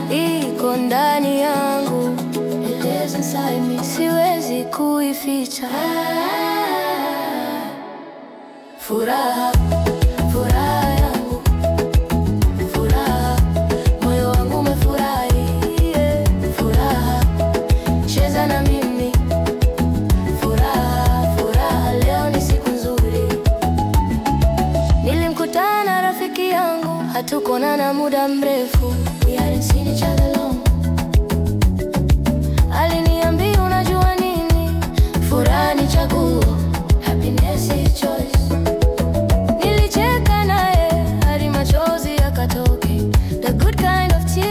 iko ndani yangu, It lives inside me. siwezi kuificha. Furaha, furaha yangu, furaha, moyo wangu umefurahi, yeah. Furaha, cheza na mimi, furaha, furaha, leo ni siku nzuri. Nilimkutana na rafiki yangu, hatukuonana muda mrefu.